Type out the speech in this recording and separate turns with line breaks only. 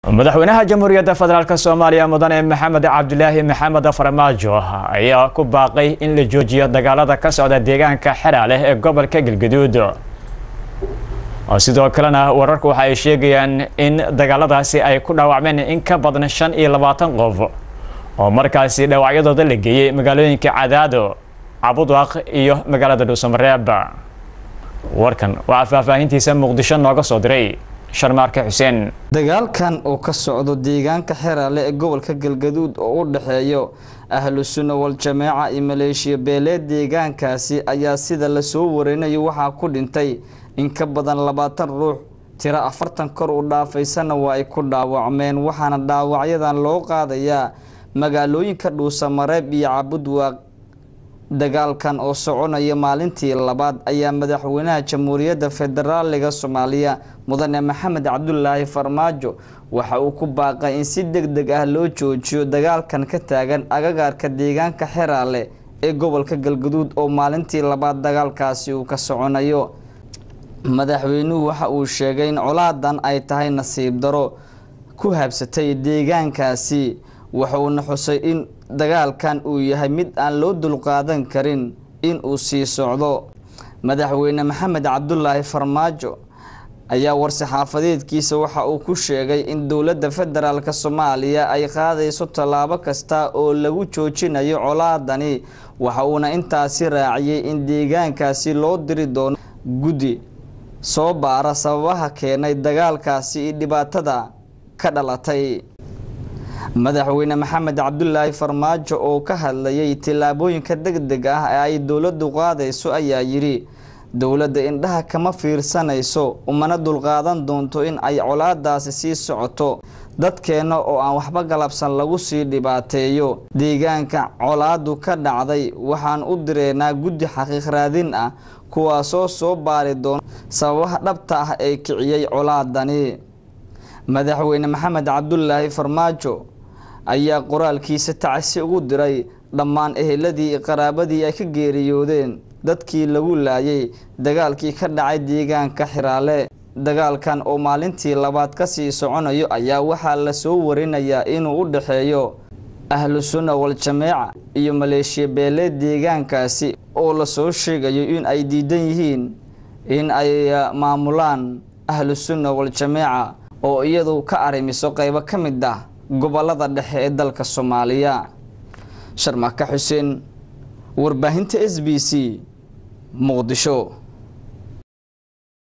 madaxweynaha jamhuuriyadda federaalk soomaaliya mudane maxamed cabdilaahi maxamed farmaajo ayaa ku baaqay in la joojiyo dagaalada ka socda deegaanka xeraaleh ee gobolka galgaduud sidoo kalena wararku waxa ay sheegayaan in dagaaladaasi ay ku dhaawacmeen in ka badan shan iyo labaatan qof oo markaasi dhaawacyadooda la geeyey magaalooyinka cadaado cabudwaaq iyo magaalada dhuusamareeb warkan waxaa faahfaahintiisa muqdisho nooga soo diray sharmaarke xuseen
dagaalkan oo ka socdo deegaanka xeraale ee gobolka galgaduud oo u dhexeeyo ahlu sunna wal-jamaaca iyo maleeshiya beeleed deegaankaasi ayaa sida lasoo warinayo waxaa ku dhintay in ka badan labaatan ruux tiro afartan kor u dhaafaysana waa ay ku dhaawacmeen waxaana dhaawacyadan loo qaadayaa magaalooyinka dhuusamareeb iyo cabudwaaq dagaalkan oo soconaya maalintii labaad ayaa madaxweynaha jamhuuriyadda federaaliga soomaaliya mudane maxamed cabdulaahi farmaajo waxa uu ku baaqay in si deg deg ah loo joojiyo dagaalkan ka taagan agagaarka deegaanka xeraale ee gobolka galgaduud oo maalintii labaad dagaalkaasi uu ka soconayo madaxweynuhu waxa uu sheegay in colaadan ay tahay nasiib daro ku habsatay deegaankaasi wuxuuna xusay in dagaalkan uu yahay mid aan loo dulqaadan karin in uu sii socdo madaxweyne maxamed cabdulaahi farmaajo ayaa war-saxaafadeedkiisa waxa uu ku sheegay in dowladda federaalk soomaaliya ay qaadayso tallaabo kasta oo lagu joojinayo colaadani waxa uuna intaasi raaciyey in deegaankaasi loo diri doono guddi soo baara sababaha keenay dagaalkaasi iyo dhibaatada ka dhalatay madaxweyne maxamed cabdulaahi farmaajo oo ka hadlayay tillaabooyinka deg deg ah ee ay dowladdu qaadayso ayaa yidhi dowladda indhaha kama fiirsanayso umana dulqaadan doonto in ay colaadaasi sii socoto dadkeenna oo aan waxba galabsan lagu sii dhibaateeyo deegaanka colaadu ka dhacday waxaan u direynaa guddi xaqiiq raadin ah kuwaasoo soo baari doona sababaha dhabta ah ee kiciyey colaadani madaxweyne maxamed cabdulaahi farmaajo ayaa qoraalkiisa tacsi ugu diray dhammaan eheladii iyo qaraabadii ay ka geeriyoodeen dadkii lagu laayay dagaalkii ka dhacay deegaanka xiraale dagaalkan oo maalintii labaad kasii soconayo ayaa waxaa lasoo warinayaa inuu u dhexeeyo ahlu sunna wal-jamaaca iyo maleeshiya beeleed deegaankaasi oo lasoo sheegayo in ay diidan yihiin in ay maamulaan ahlu sunna wal-jamaaca oo iyadu ka arrimiso qeybo ka mid ah gobolada dhexe ee dalka soomaaliya sharmaka xuseen warbaahinta s b c muqdisho